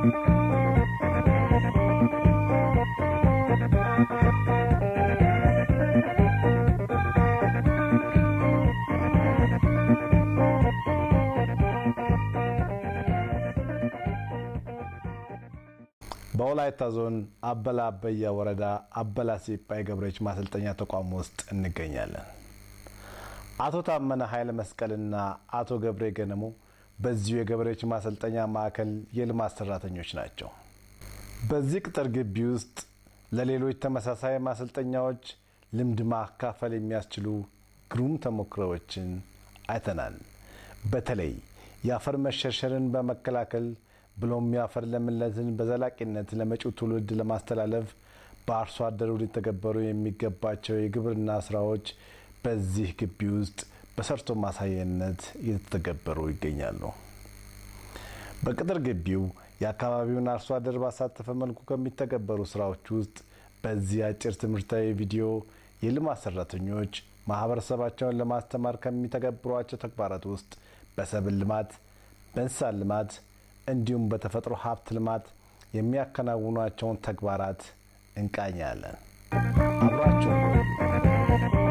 በወላይታ ዞን አበላ አበያ ወረዳ አበላ ሲጳ የገበሬዎች ማሰልጠኛ ተቋም ውስጥ እንገኛለን። አቶ ታመነ ኃይለ መስቀልና አቶ ገብሬ ገነሙ በዚሁ የገበሬዎች ማሰልጠኛ ማዕከል የልማት ሰራተኞች ናቸው። በዚህ ቅጥር ግቢ ውስጥ ለሌሎች ተመሳሳይ ማሰልጠኛዎች ልምድ ማካፈል የሚያስችሉ ግሩም ተሞክሮዎችን አይተናል። በተለይ የአፈር መሸርሸርን በመከላከል ብሎም የአፈር ለምነትን በዘላቂነት ለመጪው ትውልድ ለማስተላለፍ በአርሶ አደሩ ሊተገበሩ የሚገባቸው የግብርና ስራዎች በዚህ ግቢ ውስጥ በሰርቶ ማሳየነት እየተተገበሩ ይገኛሉ። በቅጥር ግቢው የአካባቢውን አርሶ አደር ባሳተፈ መልኩ ከሚተገበሩ ስራዎች ውስጥ በዚህ አጭር ትምህርታዊ ቪዲዮ የልማት ሰራተኞች ማህበረሰባቸውን ለማስተማር ከሚተገብሯቸው ተግባራት ውስጥ በሰብል ልማት፣ በእንስሳት ልማት እንዲሁም በተፈጥሮ ሀብት ልማት የሚያከናውኗቸውን ተግባራት እንቃኛለን። አብራችሁን ቆዩ።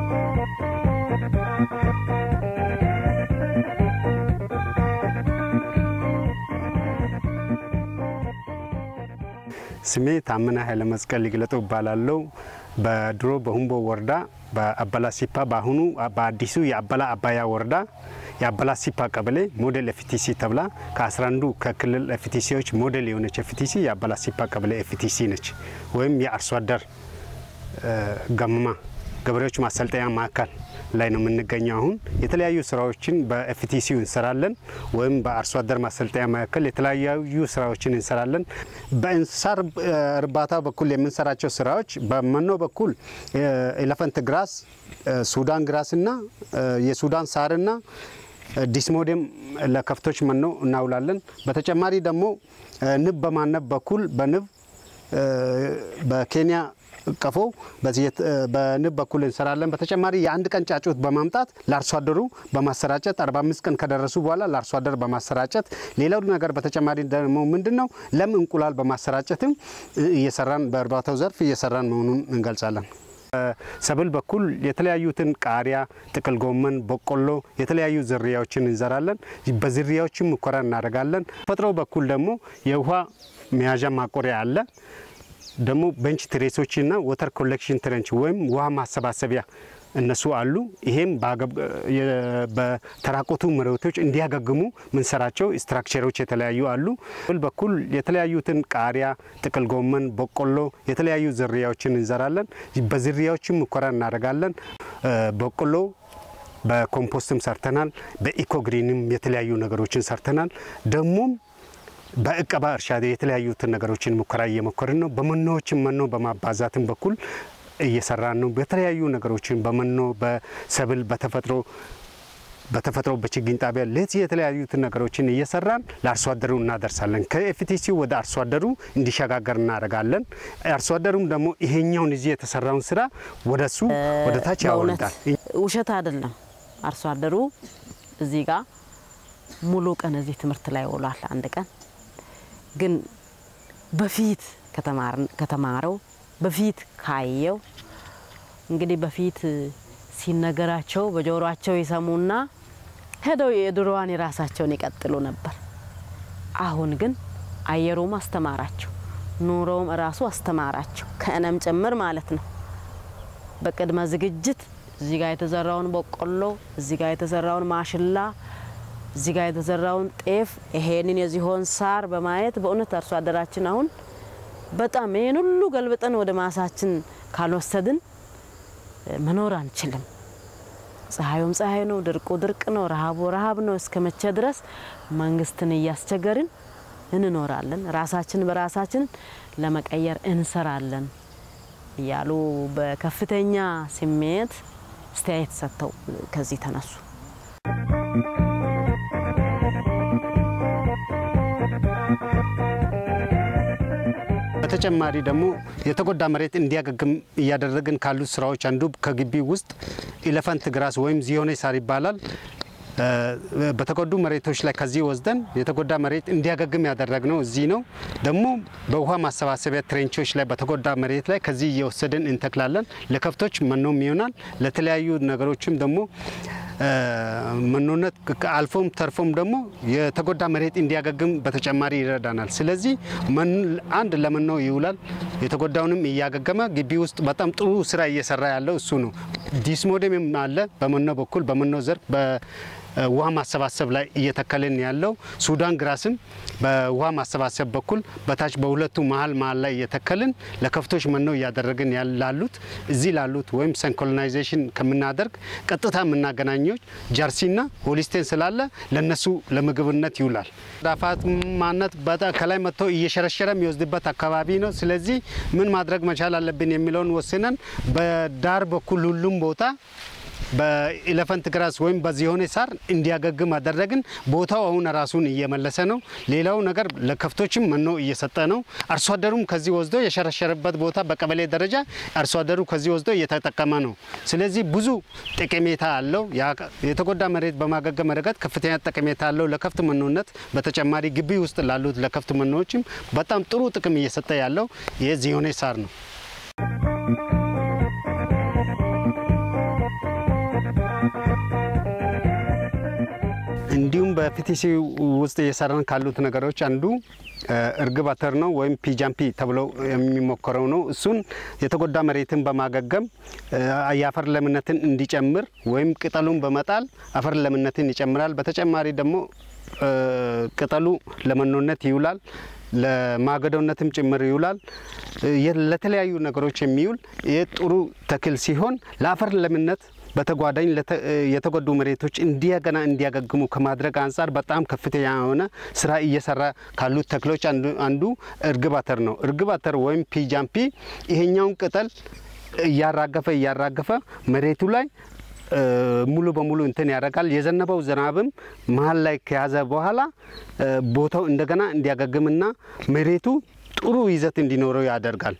ስሜ ታመነ ኃይለ መስቀል ይግለጠው እባላለሁ። በድሮ በሁምቦ ወረዳ በአበላ ሲፓ በአሁኑ በአዲሱ የአበላ አባያ ወረዳ የአበላ ሲፓ ቀበሌ ሞዴል ኤፍቲሲ ተብላ ከ11ዱ ከክልል ኤፍቲሲዎች ሞዴል የሆነች ኤፍቲሲ የአበላ ሲፓ ቀበሌ ኤፍቲሲ ነች። ወይም የአርሶ አደር ገመማ ገበሬዎች ማሰልጠኛ ማዕከል ላይ ነው የምንገኘው። አሁን የተለያዩ ስራዎችን በኤፍቲሲው እንሰራለን፣ ወይም በአርሶ አደር ማሰልጠኛ ማዕከል የተለያዩ ስራዎችን እንሰራለን። በእንስሳት እርባታ በኩል የምንሰራቸው ስራዎች በመኖ በኩል ኤሌፈንት ግራስ፣ ሱዳን ግራስ እና የሱዳን ሳርና ዲስሞዴም ለከብቶች መኖ እናውላለን። በተጨማሪ ደግሞ ንብ በማነብ በኩል በንብ በኬንያ ቀፎ በንብ በኩል እንሰራለን። በተጨማሪ የአንድ ቀን ጫጩት በማምጣት ለአርሶ አደሩ በማሰራጨት 45 ቀን ከደረሱ በኋላ ለአርሶ አደር በማሰራጨት ሌላው ነገር በተጨማሪ ደግሞ ምንድን ነው ለም እንቁላል በማሰራጨትም እየሰራን በእርባታው ዘርፍ እየሰራን መሆኑን እንገልጻለን። ሰብል በኩል የተለያዩትን ቃሪያ፣ ጥቅል ጎመን፣ በቆሎ የተለያዩ ዝርያዎችን እንዘራለን። በዝርያዎችም ሙከራ እናደርጋለን። ተፈጥሮ በኩል ደግሞ የውሃ መያዣ ማቆሪያ አለ። ደግሞ ቤንች ትሬሶችና ወተር ኮሌክሽን ትረንች ወይም ውሃ ማሰባሰቢያ እነሱ አሉ። ይሄም በተራቆቱ መሬቶች እንዲያገግሙ ምንሰራቸው ስትራክቸሮች የተለያዩ አሉ። ብል በኩል የተለያዩትን ቃሪያ፣ ጥቅል ጎመን፣ በቆሎ የተለያዩ ዝርያዎችን እንዘራለን። በዝርያዎችም ሙከራ እናደርጋለን። በቆሎ በኮምፖስትም ሰርተናል። በኢኮግሪንም የተለያዩ ነገሮችን ሰርተናል። ደግሞም በእቀባ እርሻ የተለያዩትን ነገሮችን ሙከራ እየሞከርን ነው። በመኖዎችን መኖ በማባዛትም በኩል እየሰራን ነው። በተለያዩ ነገሮችን በመኖ በሰብል በተፈጥሮ በተፈጥሮ በችግኝ ጣቢያ ለዚህ የተለያዩትን ነገሮችን እየሰራን ለአርሶ አደሩ እናደርሳለን። ከኤፍቲሲ ወደ አርሶ አደሩ እንዲሸጋገር እናደርጋለን። አርሶ አደሩም ደግሞ ይሄኛውን እዚህ የተሰራውን ስራ ወደሱ ወደ ታች ያወርዳል። ውሸት አይደለም። አርሶ አደሩ እዚህ ጋር ሙሉ ቀን እዚህ ትምህርት ላይ ውሏል። አንድ ቀን ግን በፊት ከተማረው በፊት ካየው እንግዲህ በፊት ሲነገራቸው በጆሮአቸው ይሰሙና ሄደው የድሮዋን የራሳቸውን ይቀጥሉ ነበር። አሁን ግን አየሩም አስተማራቸው፣ ኑሮውም እራሱ አስተማራቸው፣ ከእኔም ጭምር ማለት ነው። በቅድመ ዝግጅት እዚህ ጋር የተዘራውን በቆሎ፣ እዚህ ጋር የተዘራውን ማሽላ እዚህ ጋር የተዘራውን ጤፍ ይሄንን የዚሆን ሳር በማየት በእውነት አርሶ አደራችን አሁን በጣም ይህን ሁሉ ገልብጠን ወደ ማሳችን ካልወሰድን መኖር አንችልም። ፀሐዩም ፀሐይ ነው፣ ድርቁ ድርቅ ነው፣ ረሃቡ ረሃብ ነው። እስከ መቼ ድረስ መንግስትን እያስቸገርን እንኖራለን? ራሳችን በራሳችን ለመቀየር እንሰራለን እያሉ በከፍተኛ ስሜት አስተያየት ሰጥተው ከዚህ ተነሱ። በተጨማሪ ደግሞ የተጎዳ መሬት እንዲያገግም እያደረግን ካሉት ስራዎች አንዱ ከግቢ ውስጥ ኢሌፈንት ግራስ ወይም ዚዮኔ ሳር ይባላል። በተጎዱ መሬቶች ላይ ከዚህ ወስደን የተጎዳ መሬት እንዲያገግም ያደረግነው እዚህ ነው። ደግሞ በውሃ ማሰባሰቢያ ትሬንቾች ላይ በተጎዳ መሬት ላይ ከዚህ እየወሰድን እንተክላለን። ለከብቶች መኖም ይሆናል። ለተለያዩ ነገሮችም ደግሞ መኖነት አልፎም ተርፎም ደግሞ የተጎዳ መሬት እንዲያገግም በተጨማሪ ይረዳናል። ስለዚህ አንድ ለመኖ ይውላል። የተጎዳውንም እያገገመ ግቢ ውስጥ በጣም ጥሩ ስራ እየሰራ ያለው እሱ ነው። ዲስሞዴምም አለ በመኖ በኩል በመኖ ዘርፍ ውሃ ማሰባሰብ ላይ እየተከልን ያለው ሱዳን ግራስም በውሃ ማሰባሰብ በኩል በታች በሁለቱ መሀል መሀል ላይ እየተከልን ለከብቶች መኖ እያደረግን ላሉት እዚህ ላሉት ወይም ሰንኮሎናይዜሽን ከምናደርግ ቀጥታ የምናገናኘዎች ጃርሲና ሆሊስቴን ስላለ ለነሱ ለምግብነት ይውላል። ዳፋት ማነት ከላይ መጥቶ እየሸረሸረ የሚወስድበት አካባቢ ነው። ስለዚህ ምን ማድረግ መቻል አለብን የሚለውን ወስነን በዳር በኩል ሁሉም ቦታ በኢለፈንት ግራስ ወይም በዚሆኔ ሳር እንዲያገግም አደረግን። ቦታው አሁን ራሱን እየመለሰ ነው። ሌላው ነገር ለከብቶችም መኖ እየሰጠ ነው። አርሶ አደሩም ከዚህ ወስዶ የሸረሸረበት ቦታ በቀበሌ ደረጃ አርሶ አደሩ ከዚህ ወስዶ እየተጠቀመ ነው። ስለዚህ ብዙ ጠቀሜታ አለው። የተጎዳ መሬት በማገገም ረገድ ከፍተኛ ጠቀሜታ አለው ለከብት መኖነት። በተጨማሪ ግቢ ውስጥ ላሉት ለከብት መኖዎችም በጣም ጥሩ ጥቅም እየሰጠ ያለው የዚሆኔ ሳር ነው። እንዲሁም በፒቲሲ ውስጥ እየሰራን ካሉት ነገሮች አንዱ እርግብ አተር ነው ወይም ፒጃምፒ ተብሎ የሚሞከረው ነው። እሱን የተጎዳ መሬትን በማገገም የአፈር ለምነትን እንዲጨምር ወይም ቅጠሉን በመጣል አፈር ለምነትን ይጨምራል። በተጨማሪ ደግሞ ቅጠሉ ለመኖነት ይውላል። ለማገዶነትም ጭምር ይውላል። ለተለያዩ ነገሮች የሚውል ጥሩ ተክል ሲሆን ለአፈር ለምነት በተጓዳኝ የተጎዱ መሬቶች እንደገና እንዲያገግሙ ከማድረግ አንጻር በጣም ከፍተኛ የሆነ ስራ እየሰራ ካሉት ተክሎች አንዱ እርግብ አተር ነው። እርግብ አተር ወይም ፒጃምፒ ይሄኛውን ቅጠል እያራገፈ እያራገፈ መሬቱ ላይ ሙሉ በሙሉ እንትን ያደርጋል። የዘነበው ዝናብም መሀል ላይ ከያዘ በኋላ ቦታው እንደገና እንዲያገግምና መሬቱ ጥሩ ይዘት እንዲኖረው ያደርጋል።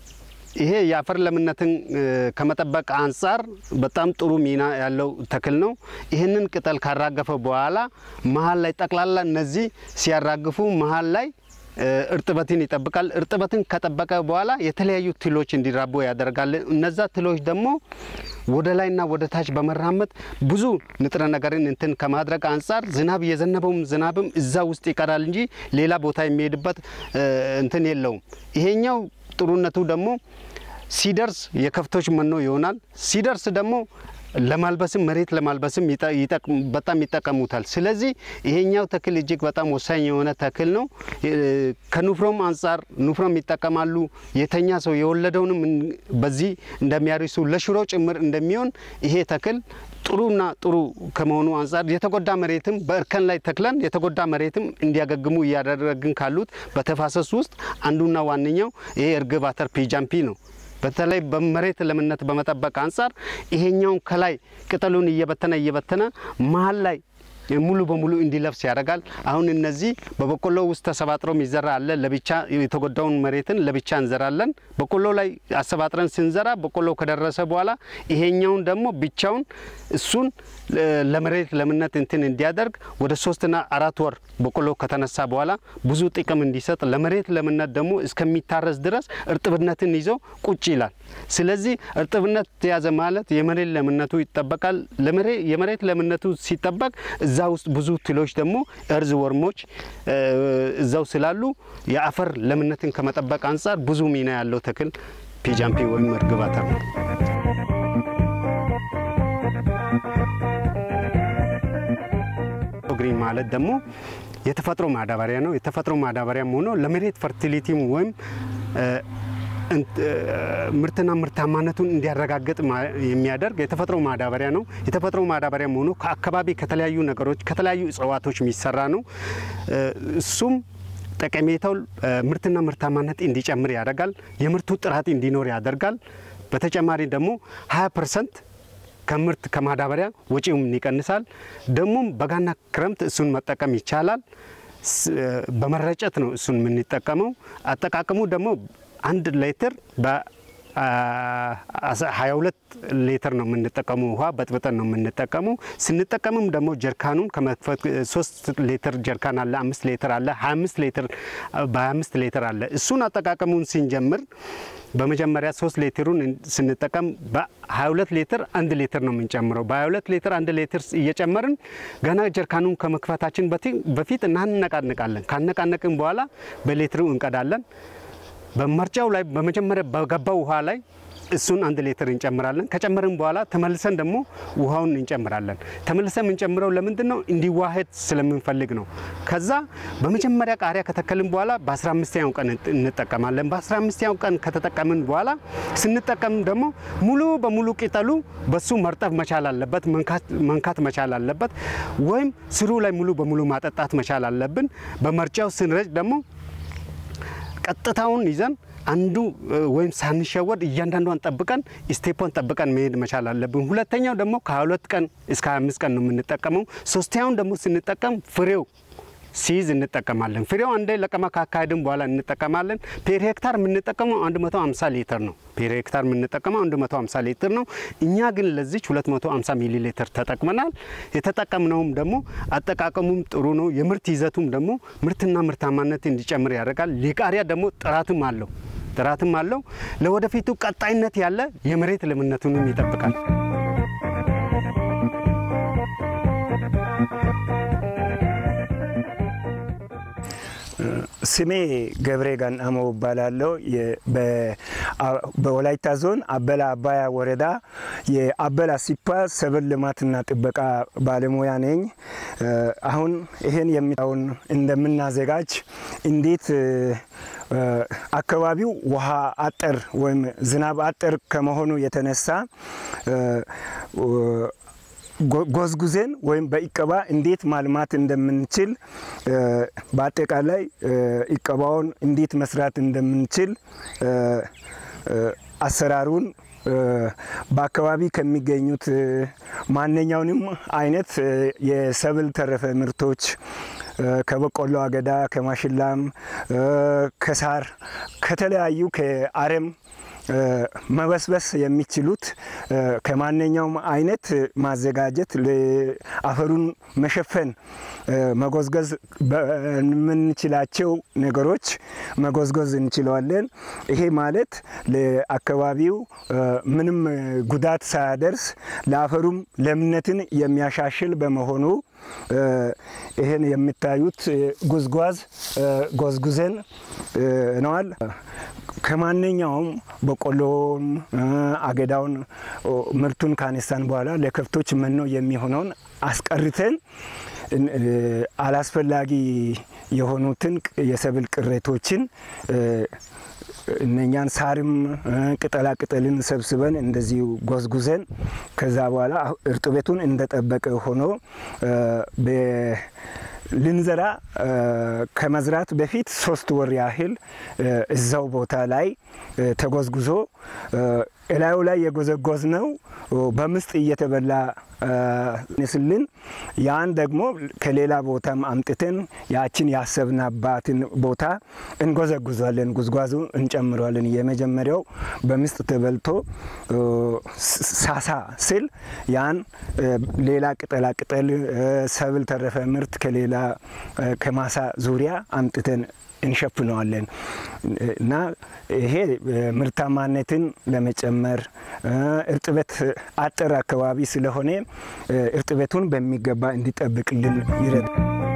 ይሄ የአፈር ለምነትን ከመጠበቅ አንጻር በጣም ጥሩ ሚና ያለው ተክል ነው። ይህንን ቅጠል ካራገፈ በኋላ መሀል ላይ ጠቅላላ እነዚህ ሲያራግፉ መሀል ላይ እርጥበትን ይጠብቃል። እርጥበትን ከጠበቀ በኋላ የተለያዩ ትሎች እንዲራቡ ያደርጋል። እነዛ ትሎች ደግሞ ወደ ላይና ወደ ታች በመራመድ ብዙ ንጥረ ነገርን እንትን ከማድረግ አንጻር ዝናብ የዘነበውም ዝናብም እዛ ውስጥ ይቀራል እንጂ ሌላ ቦታ የሚሄድበት እንትን የለውም። ይሄኛው ጥሩነቱ ደግሞ ሲደርስ የከብቶች መኖ ይሆናል። ሲደርስ ደግሞ ለማልበስም መሬት ለማልበስም በጣም ይጠቀሙታል። ስለዚህ ይሄኛው ተክል እጅግ በጣም ወሳኝ የሆነ ተክል ነው። ከኑፍሮም አንጻር ኑፍሮም ይጠቀማሉ። የተኛ ሰው የወለደውንም በዚህ እንደሚያርሱ ለሽሮ ጭምር እንደሚሆን ይሄ ተክል ጥሩና ጥሩ ከመሆኑ አንጻር የተጎዳ መሬትም በእርከን ላይ ተክለን የተጎዳ መሬትም እንዲያገግሙ እያደረግን ካሉት በተፋሰሱ ውስጥ አንዱና ዋነኛው ይሄ እርግብ አተር ፒጃምፒ ነው። በተለይ በመሬት ለምነት በመጠበቅ አንጻር ይሄኛውን ከላይ ቅጠሉን እየበተነ እየበተነ መሀል ላይ ሙሉ በሙሉ እንዲለብስ ያደርጋል። አሁን እነዚህ በበቆሎ ውስጥ ተሰባጥሮ የሚዘራ አለ። ለብቻ የተጎዳውን መሬትን ለብቻ እንዘራለን። በቆሎ ላይ አሰባጥረን ስንዘራ በቆሎ ከደረሰ በኋላ ይሄኛውን ደግሞ ብቻውን እሱን ለመሬት ለምነት እንትን እንዲያደርግ ወደ ሶስትና አራት ወር በቆሎ ከተነሳ በኋላ ብዙ ጥቅም እንዲሰጥ ለመሬት ለምነት ደግሞ እስከሚታረስ ድረስ እርጥብነትን ይዞ ቁጭ ይላል። ስለዚህ እርጥብነት ተያዘ ማለት የመሬት ለምነቱ ይጠበቃል። የመሬት ለምነቱ ሲጠበቅ እዛ ውስጥ ብዙ ትሎች ደግሞ እርዝ ወርሞች እዛው ስላሉ የአፈር ለምነትን ከመጠበቅ አንጻር ብዙ ሚና ያለው ተክል ፒጃምፒ ወይም እርግብ አተር ነው። ግሪን ማለት ደግሞ የተፈጥሮ ማዳበሪያ ነው። የተፈጥሮ ማዳበሪያም ሆኖ ለመሬት ፈርቲሊቲም ወይም ምርትና ምርታማነቱን እንዲያረጋግጥ የሚያደርግ የተፈጥሮ ማዳበሪያ ነው። የተፈጥሮ ማዳበሪያም ሆኖ ከአካባቢ ከተለያዩ ነገሮች ከተለያዩ እጽዋቶች የሚሰራ ነው። እሱም ጠቀሜታው ምርትና ምርታማነት እንዲጨምር ያደርጋል። የምርቱ ጥራት እንዲኖር ያደርጋል። በተጨማሪ ደግሞ 20 ፐርሰንት ከምርት ከማዳበሪያ ወጪውም ይቀንሳል። ደግሞም በጋና ክረምት እሱን መጠቀም ይቻላል። በመረጨት ነው እሱን የምንጠቀመው። አጠቃቀሙ ደግሞ አንድ ሌትር 22 ሊትር ነው የምንጠቀመው። ውሃ በጥብጠን ነው የምንጠቀመው። ስንጠቀምም ደግሞ ጀርካኑን ከመክፈት 3 ሊትር ጀርካን አለ፣ 5 ሊትር አለ፣ 25 ሊትር በ25 ሊትር አለ። እሱን አጠቃቀሙን ስንጀምር በመጀመሪያ 3 ሊትሩን ስንጠቀም በ22 ሊትር አንድ ሊትር ነው የምንጨምረው። በ22 ሊትር አንድ ሊትር እየጨመርን ገና ጀርካኑን ከመክፈታችን በፊት እናነቃንቃለን። ካነቃነቅን በኋላ በሊትሩ እንቀዳለን። በመርጫው ላይ በመጀመሪያ በገባው ውሃ ላይ እሱን አንድ ሊትር እንጨምራለን። ከጨመርን በኋላ ተመልሰን ደግሞ ውሃውን እንጨምራለን። ተመልሰን የምንጨምረው ለምንድን ነው? እንዲዋሄድ ስለምንፈልግ ነው። ከዛ በመጀመሪያ ቃሪያ ከተከልን በኋላ በ15ኛው ቀን እንጠቀማለን። በ15ኛው ቀን ከተጠቀምን በኋላ ስንጠቀም ደግሞ ሙሉ በሙሉ ቅጠሉ በሱ መርጠፍ መቻል አለበት፣ መንካት መቻል አለበት። ወይም ስሩ ላይ ሙሉ በሙሉ ማጠጣት መቻል አለብን። በመርጫው ስንረጭ ደግሞ ቀጥታውን ይዘን አንዱ ወይም ሳንሸወድ እያንዳንዷን ጠብቀን ስቴፖን ጠብቀን መሄድ መቻል አለብን። ሁለተኛው ደግሞ ከሁለት ቀን እስከ 25 ቀን ነው የምንጠቀመው። ሶስተኛውን ደግሞ ስንጠቀም ፍሬው ሲይዝ እንጠቀማለን። ፍሬው አንዴ ለቀማ ካካሄድን በኋላ እንጠቀማለን። ፔር ሄክታር የምንጠቀመው 150 ሊትር ነው። ፔር ሄክታር የምንጠቀመው 150 ሊትር ነው። እኛ ግን ለዚች 250 ሚሊ ሊትር ተጠቅመናል። የተጠቀምነውም ደግሞ አጠቃቀሙም ጥሩ ነው። የምርት ይዘቱም ደግሞ ምርትና ምርታማነት እንዲጨምር ያደርጋል። የቃሪያ ደግሞ ጥራትም አለው ጥራትም አለው። ለወደፊቱ ቀጣይነት ያለ የመሬት ለምነቱንም ይጠብቃል። ስሜ ገብሬ ጋናሞ እባላለሁ። በወላይታ ዞን አበላ አባያ ወረዳ የአበላ ሲፓ ሰብል ልማትና ጥበቃ ባለሙያ ነኝ። አሁን ይህን የሚታውን እንደምናዘጋጅ እንዴት አካባቢው ውሃ አጠር ወይም ዝናብ አጠር ከመሆኑ የተነሳ ጎዝጉዜን ወይም በኢቀባ እንዴት ማልማት እንደምንችል በአጠቃላይ ኢቀባውን እንዴት መስራት እንደምንችል አሰራሩን በአካባቢ ከሚገኙት ማንኛውንም አይነት የሰብል ተረፈ ምርቶች ከበቆሎ አገዳ፣ ከማሽላም፣ ከሳር፣ ከተለያዩ ከአረም መበስበስ የሚችሉት ከማንኛውም አይነት ማዘጋጀት አፈሩን መሸፈን መጎዝጎዝ በምንችላቸው ነገሮች መጎዝጎዝ እንችለዋለን። ይሄ ማለት ለአካባቢው ምንም ጉዳት ሳያደርስ ለአፈሩም ለምነትን የሚያሻሽል በመሆኑ ይህን የምታዩት ጉዝጓዝ ጎዝጉዘን ነዋል። ከማንኛውም በቆሎን አገዳውን ምርቱን ካነሳን በኋላ ለከብቶች መኖ የሚሆነውን አስቀርተን አላስፈላጊ የሆኑትን የሰብል ቅሬቶችን እነኛን ሳርም ቅጠላ ቅጠልን ሰብስበን እንደዚሁ ጎዝጉዘን ከዛ በኋላ እርጥበቱን እንደጠበቀ ሆኖ ልንዘራ ከመዝራት በፊት ሶስት ወር ያህል እዛው ቦታ ላይ ተጎዝጉዞ እላዩ ላይ የጎዘጎዝ ነው በምስጥ እየተበላ ስልን ያን ደግሞ ከሌላ ቦታም አምጥተን ያችን ያሰብናባትን ቦታ እንጎዘጉዟለን። ጉዝጓዙ እንጨምረዋለን። የመጀመሪያው በምስጥ ተበልቶ ሳሳ ስል ያን ሌላ ቅጠላ ቅጠል ሰብል ተረፈ ምርት ከሌላ ከማሳ ዙሪያ አምጥተን እንሸፍነዋለን እና ይሄ ምርታማነትን ለመጨመር እርጥበት አጠር አካባቢ ስለሆነ እርጥበቱን በሚገባ እንዲጠብቅልን ይረዳል።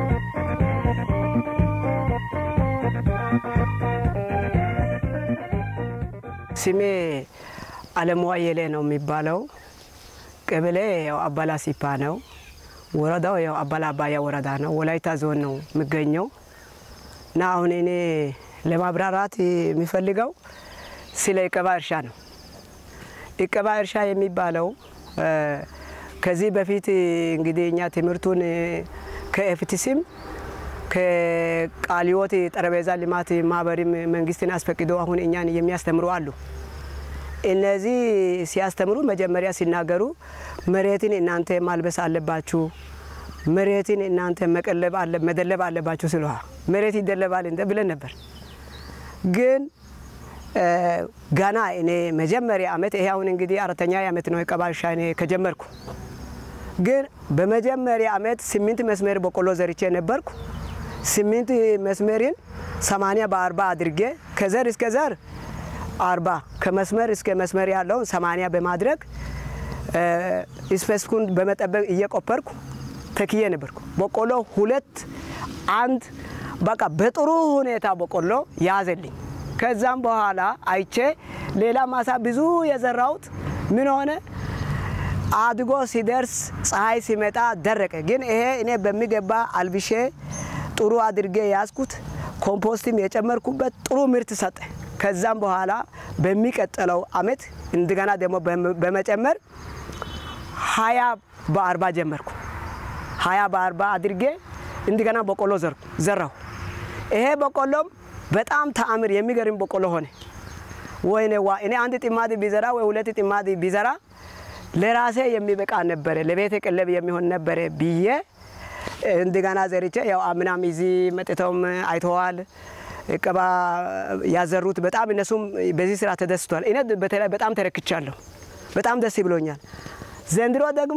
ስሜ አለሙ አየለ ነው የሚባለው። ቀበሌ ያው አባላ ሲፓ ነው። ወረዳው ያው አባላ አባያ ወረዳ ነው። ወላይታ ዞን ነው የሚገኘው እና አሁን እኔ ለማብራራት የሚፈልገው ስለ ኢቀባ እርሻ ነው። ኢቀባ እርሻ የሚባለው ከዚህ በፊት እንግዲህ እኛ ትምህርቱን ከኤፍቲሲም ከቃሊዮት ጠረጴዛ ልማት ማህበርም መንግስትን አስፈቅዶ አሁን እኛን የሚያስተምሩ አሉ። እነዚህ ሲያስተምሩ መጀመሪያ ሲናገሩ መሬትን እናንተ ማልበስ አለባችሁ፣ መሬትን እናንተ መቀለብ መደለብ አለባችሁ ስለ መሬት ይደለባል እንደ ብለን ነበር። ግን ገና እኔ መጀመሪያ ዓመት ይሄ አሁን እንግዲህ አራተኛ ዓመት ነው የቀባ እርሻ እኔ ከጀመርኩ። ግን በመጀመሪያ ዓመት ስምንት መስመር በቆሎ ዘርቼ ነበርኩ። ስምንት መስመርን ሰማንያ በአርባ አድርጌ ከዘር እስከ ዘር አርባ ከመስመር እስከ መስመር ያለውን ሰማንያ በማድረግ ስፔስኩን በመጠበቅ እየቆፈርኩ ተክዬ ነበርኩ። በቆሎ ሁለት አንድ በቃ በጥሩ ሁኔታ በቆሎ ያዘልኝ። ከዛም በኋላ አይቼ ሌላ ማሳ ብዙ የዘራሁት ምን ሆነ አድጎ ሲደርስ ፀሐይ ሲመጣ ደረቀ። ግን ይሄ እኔ በሚገባ አልብሼ ጥሩ አድርጌ ያዝኩት። ኮምፖስትም የጨመርኩበት ጥሩ ምርት ሰጠ። ከዛም በኋላ በሚቀጥለው አመት እንደገና ደግሞ በመጨመር ሀያ በአርባ ጀመርኩ። ሀያ በአርባ አድርጌ እንደገና በቆሎ ዘራሁ። ይሄ በቆሎም በጣም ተአምር የሚገርም በቆሎ ሆነ። ወይኔ ዋ እኔ አንድ ጥማድ ቢዘራ ወይ ሁለት ጥማድ ቢዘራ ለራሴ የሚበቃ ነበረ፣ ለቤተ ቀለብ የሚሆን ነበረ ብዬ እንደገና ዘርቼ ያው አምናም እዚህ መጥተውም አይተዋል። ቀባ ያዘሩት በጣም እነሱም በዚህ ስራ ተደስቷል። እኔ በተለይ በጣም ተረክቻለሁ። በጣም ደስ ብሎኛል። ዘንድሮ ደግሞ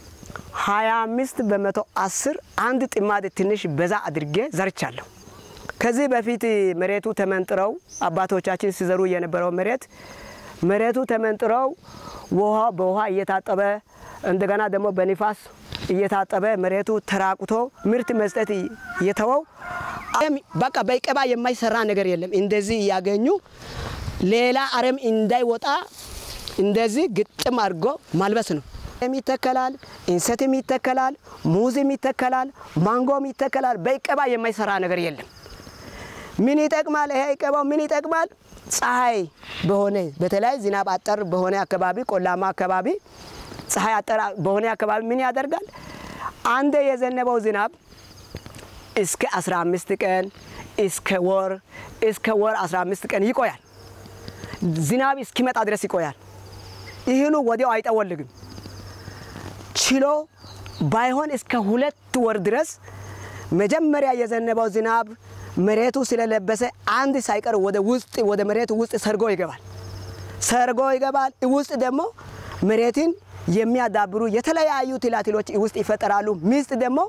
25 በመቶ 10 አንድ ጥማድ ትንሽ በዛ አድርጌ ዘርቻለሁ። ከዚህ በፊት መሬቱ ተመንጥረው አባቶቻችን ሲዘሩ የነበረው መሬት መሬቱ ተመንጥረው ውሃ በውሃ እየታጠበ እንደገና ደግሞ በንፋስ እየታጠበ መሬቱ ተራቁቶ ምርት መስጠት እየተወው በቃ በቀባ የማይሰራ ነገር የለም። እንደዚህ እያገኙ ሌላ አረም እንዳይወጣ እንደዚህ ግጥም አድርጎ ማልበስ ነው። ይተከላል፣ እንሰትም ይተከላል፣ ሙዝም ይተከላል፣ ማንጎም ይተከላል። በቀባ የማይሰራ ነገር የለም። ምን ይጠቅማል? ይሄ ቀባው ምን ይጠቅማል? ፀሐይ በሆነ በተለይ ዝናብ አጠር በሆነ አካባቢ ቆላማ አካባቢ ፀሐይ አጠር በሆነ አካባቢ ምን ያደርጋል? አንድ የዘነበው ዝናብ እስከ 15 ቀን እስከ ወር እስከ ወር 15 ቀን ይቆያል። ዝናብ እስኪመጣ ድረስ ይቆያል። እህሉ ወዲያው አይጠወልግም። ችሎ ባይሆን እስከ ሁለት ወር ድረስ መጀመሪያ የዘነበው ዝናብ መሬቱ ስለለበሰ አንድ ሳይቀር ወደ ውስጥ ወደ መሬቱ ውስጥ ሰርጎ ይገባል። ሰርጎ ይገባል። ውስጥ ደግሞ መሬትን የሚያዳብሩ የተለያዩ ትላትሎች ውስጥ ይፈጠራሉ። ሚስጥ ደግሞ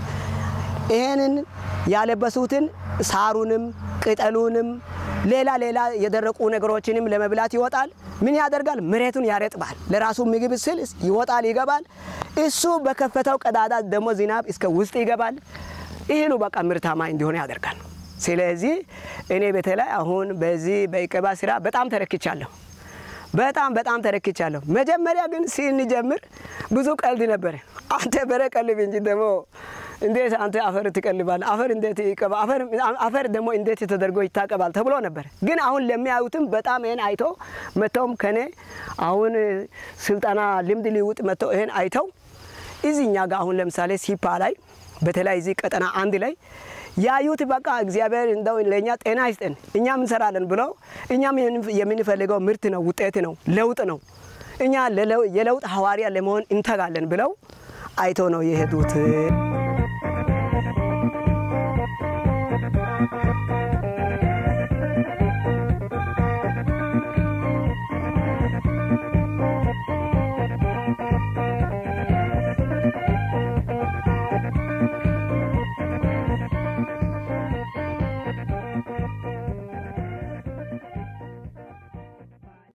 ይሄንን ያለበሱትን ሳሩንም ቅጠሉንም ሌላ ሌላ የደረቁ ነገሮችንም ለመብላት ይወጣል። ምን ያደርጋል? መሬቱን ያረጥባል። ለራሱ ምግብ ስል ይወጣል፣ ይገባል። እሱ በከፈተው ቀዳዳ ደግሞ ዝናብ እስከ ውስጥ ይገባል። ይህኑ በቃ ምርታማ እንዲሆን ያደርጋል። ስለዚህ እኔ በተለይ አሁን በዚህ በኢቀባ ስራ በጣም ተረክቻለሁ። በጣም በጣም ተረክቻለሁ። መጀመሪያ ግን ስንጀምር ብዙ ቀልድ ነበረ። አንተ በሬ ቀልብ እንጂ ደግሞ እንዴት አንተ አፈር ትቀልባለህ? አፈር እንዴት ይቀባ? አፈር ደግሞ እንዴት ተደርጎ ይታቀባል ተብሎ ነበር። ግን አሁን ለሚያዩትም በጣም ይህን አይቶ መጥተውም ከኔ አሁን ስልጠና ልምድ ሊውጥ መጥተው ይህን አይተው እዚህ እኛ ጋር አሁን ለምሳሌ ሲፓ ላይ በተለይ እዚህ ቀጠና አንድ ላይ ያዩት በቃ እግዚአብሔር እንደው ለእኛ ጤና ይስጠን እኛም እንሰራለን ብለው እኛም የምንፈልገው ምርት ነው፣ ውጤት ነው፣ ለውጥ ነው፣ እኛ የለውጥ ሐዋርያ ለመሆን እንተጋለን ብለው አይቶ ነው የሄዱት።